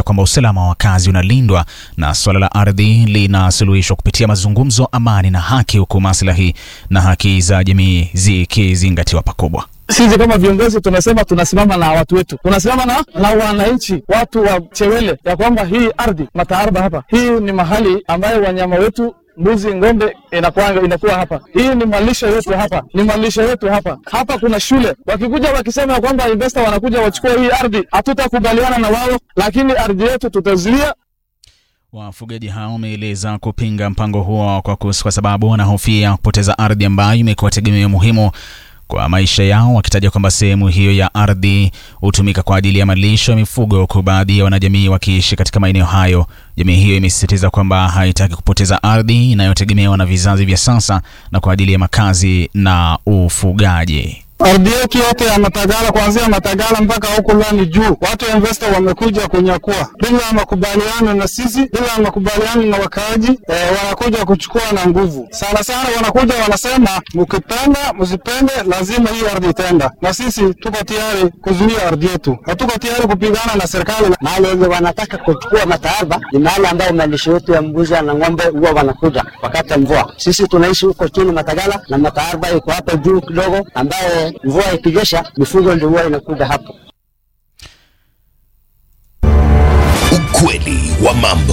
kwamba usalama wa wakazi unalindwa na suala la ardhi linasuluhishwa kupitia mazungumzo, amani na haki, huku maslahi na haki za jamii zikizingatiwa pakubwa. Sisi kama viongozi tunasema tunasimama na watu wetu, tunasimama na, na wananchi, watu wa Chewele, ya kwamba hii ardhi Mataarba hapa, hii ni mahali ambayo wanyama wetu mbuzi, ng'ombe inakuwa, inakuwa hapa. Hii ni malisho yetu hapa, ni malisho yetu hapa. Hapa kuna shule. Wakikuja wakisema kwamba investor wanakuja wachukua hii ardhi, hatutakubaliana na wao, lakini ardhi yetu tutazuia. Wafugaji hao wameeleza kupinga mpango huo kwa, kus, kwa sababu wanahofia kupoteza ardhi ambayo imekuwa tegemeo muhimu kwa maisha yao, wakitaja kwamba sehemu hiyo ya ardhi hutumika kwa ajili ya malisho ya mifugo, huku baadhi ya wanajamii wakiishi katika maeneo hayo. Jamii hiyo imesisitiza kwamba haitaki kupoteza ardhi inayotegemewa na vizazi vya sasa na kwa ajili ya makazi na ufugaji. Ardhi yetu yote ya Matagala kuanzia Matagala mpaka huko Lani juu, watu wa investor wamekuja kunyakua bila makubaliano na sisi, bila makubaliano na wakaaji eh, wanakuja kuchukua na nguvu. Sana sana wanakuja wanasema, mkipenda msipende, lazima hiyo ardhi itaenda, na sisi tuko tayari kuzuia ardhi yetu, hatuko tayari kupigana na serikali. Mahali yenye wanataka kuchukua Mataarba ni mahali ambayo malisho yetu ya mbuzi na ng'ombe huwa wanakuja wakati wa mvua. Sisi tunaishi huko chini Matagala na Mataarba iko hapa juu kidogo, ambaye mvua ikinyesha mifugo ndio huwa inakuja hapo. Ukweli wa mambo.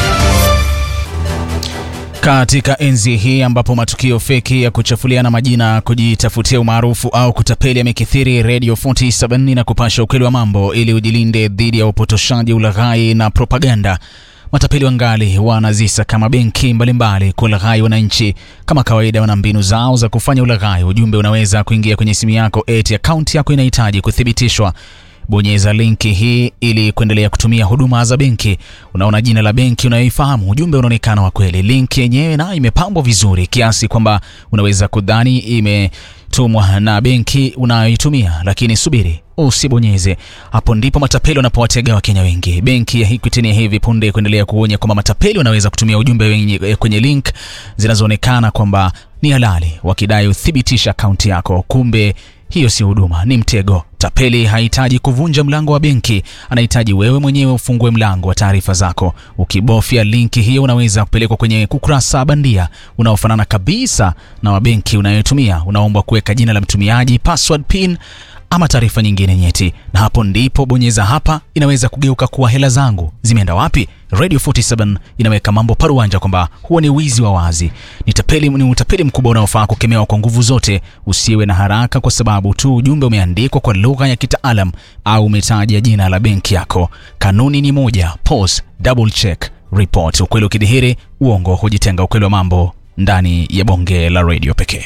Katika enzi hii ambapo matukio feki ya kuchafuliana majina, kujitafutia umaarufu au kutapeli yamekithiri, Radio 47 na kupasha ukweli wa mambo ili ujilinde dhidi ya upotoshaji, ulaghai na propaganda. Matapeli wangali wanazisa kama benki mbalimbali kulaghai wananchi. Kama kawaida, wana mbinu zao za kufanya ulaghai. Ujumbe unaweza kuingia kwenye simu yako eti akaunti yako inahitaji kuthibitishwa. Bonyeza linki hii ili kuendelea kutumia huduma za benki. Unaona jina la benki unayoifahamu, ujumbe unaonekana wa kweli. Linki yenyewe na imepambwa vizuri kiasi kwamba unaweza kudhani imetumwa na benki unayoitumia, lakini subiri, usibonyeze. Hapo ndipo matapeli wanapowatega Wakenya wengi. Benki ya Equity ni hivi punde kuendelea kuonya kwamba matapeli wanaweza kutumia ujumbe wenye, kwenye link zinazoonekana kwamba ni halali, wakidai uthibitisha akaunti yako, kumbe hiyo si huduma, ni mtego. Tapeli hahitaji kuvunja mlango wa benki, anahitaji wewe mwenyewe ufungue mlango wa taarifa zako. Ukibofya linki hiyo, unaweza kupelekwa kwenye ukurasa bandia unaofanana kabisa na wa benki unayotumia. Unaombwa kuweka jina la mtumiaji, password, pin ama taarifa nyingine nyeti, na hapo ndipo bonyeza hapa. Inaweza kugeuka kuwa hela zangu zimeenda wapi? Radio 47 inaweka mambo paruanja kwamba huo ni wizi wa wazi, ni tapeli, ni utapeli mkubwa unaofaa kukemewa kwa nguvu zote. Usiwe na haraka kwa sababu tu ujumbe umeandikwa kwa lugha ya kitaalam au umetaja jina la benki yako. Kanuni ni moja: pause, double check, report. Ukweli ukidhihiri, uongo hujitenga. Ukweli wa mambo ndani ya bonge la radio pekee.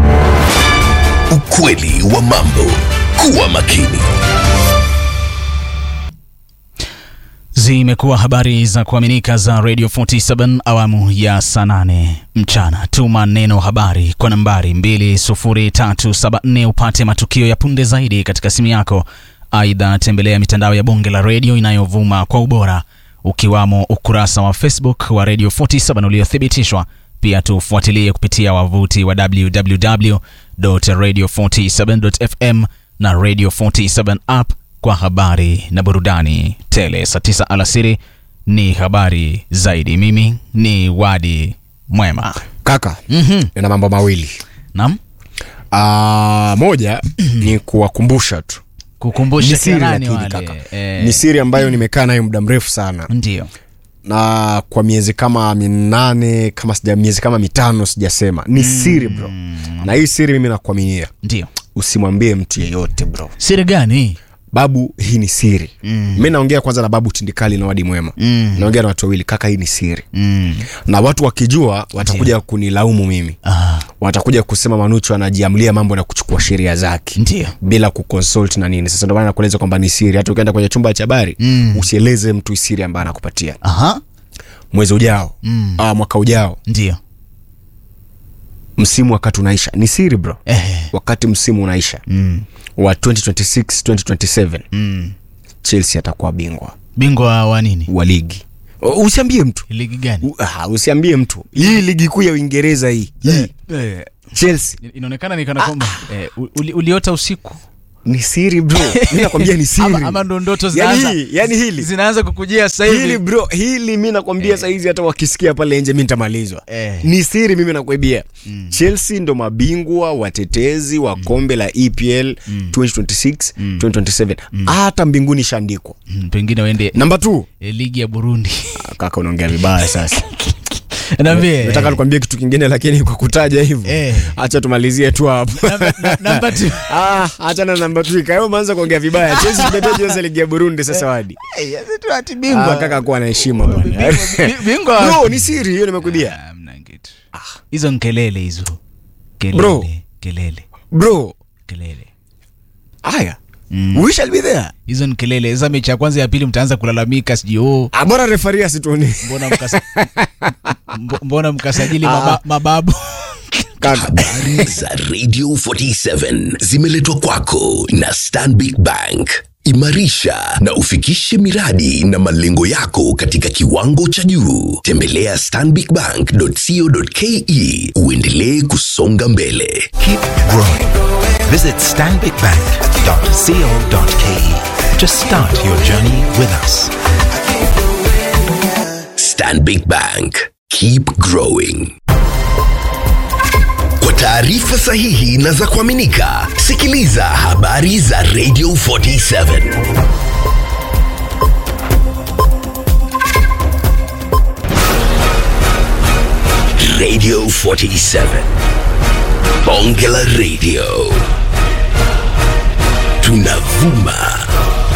Ukweli wa mambo. Kuwa makini. Zimekuwa habari za kuaminika za Radio 47 awamu ya saa nane mchana. Tuma neno habari kwa nambari 20374 upate matukio ya punde zaidi katika simu yako. Aidha, tembelea mitandao ya bonge la redio inayovuma kwa ubora ukiwamo ukurasa wa Facebook wa Radio 47 uliothibitishwa. Pia tufuatilie kupitia wavuti wa www.radio47.fm na Radio 47 app kwa habari na burudani tele. Saa tisa alasiri ni habari zaidi. Mimi ni Wadi Mwema. Kaka, Mhm. nina mambo mawili. Naam, Ah, moja ni kuwakumbusha tu kukumbusha ni siri kina nani lakini wale kaka eh, ni siri ambayo nimekaa nayo muda mrefu sana ndio na kwa miezi kama minane kama sija miezi kama mitano sijasema ni siri bro na hii siri mimi nakuaminia ndio usimwambie mtu yeyote bro siri gani? babu hii ni siri mm. mi naongea kwanza na babu tindikali na wadi mwema Mm. naongea na watu wawili kaka hii ni siri Mm. na watu wakijua watakuja kunilaumu mimi Ah, watakuja kusema manuchu anajiamlia mambo na kuchukua sheria zake ndio bila kuconsult na nini sasa ndio maana nakueleza kwamba ni siri hata ukienda kwenye chumba cha habari Mm. usieleze mtu siri ambayo anakupatia aha, mwezi ujao Mm. ah, mwaka ujao ndio msimu wakati unaisha ni siri bro eh, wakati msimu unaisha mm. wa 2026 2027 Mm. chelsea atakuwa bingwa Bingwa wa nini? wa ligi U- usiambie mtu Ligi gani? U- ah, usiambie mtu hii ligi kuu ya uingereza hii hii Eh, chelsea inaonekana ni kana kwamba eh, uli, uliota usiku ni siri bro mi nakwambia ni siri ama, ama ndo ndoto yani, zinaanza hii, yani hili zinaanza kukujia sasa hili hivi bro hili mi nakwambia saizi hata wakisikia pale nje mi nitamalizwa Eh. ni siri mimi nakwambia chelsea ndo mabingwa watetezi wa kombe la epl 2026 2027 hata mbinguni ishaandikwa Mm, pengine waende namba t eh, ligi ya burundi kaka unaongea vibaya sasa naambie nataka nikwambie kitu kingine lakini kwa kutaja hivyo Eh. hacha tumalizie tu hapo Namba- na- namba two. Ah, acha na namba tu ikayo umeanza kuongea vibaya chelsea tumeteja sasa ligi ya burundi sasa wadi Eh, sasa tu ati ah, bingwa kaka kuwa na heshima bwana Bi- bingwa bro ni siri hiyo nimekwambia Ah, hamna kitu hizo nkelele hizo kelele Bro. kelele bro kelele haya we shall be there hizo ni kelele sasa mechi ya kwanza ya pili mtaanza kulalamika sijui oh, Ah, bora refaria situoni mbona mkasa, mbo- mbona mkasajili maba, mababu kaka Habari za Radio 47 zimeletwa kwako na Stanbic Bank. Imarisha na ufikishe miradi na malengo yako katika kiwango cha juu. Tembelea stanbicbank.co.ke uendelee kusonga mbele. Keep growing. Visit stanbicbank.co.ke to start your journey with us. Stanbic Bank. Keep growing. Kwa taarifa sahihi na za kuaminika, sikiliza habari za Radio 47. Radio 47. Bonge la Radio. Tunavuma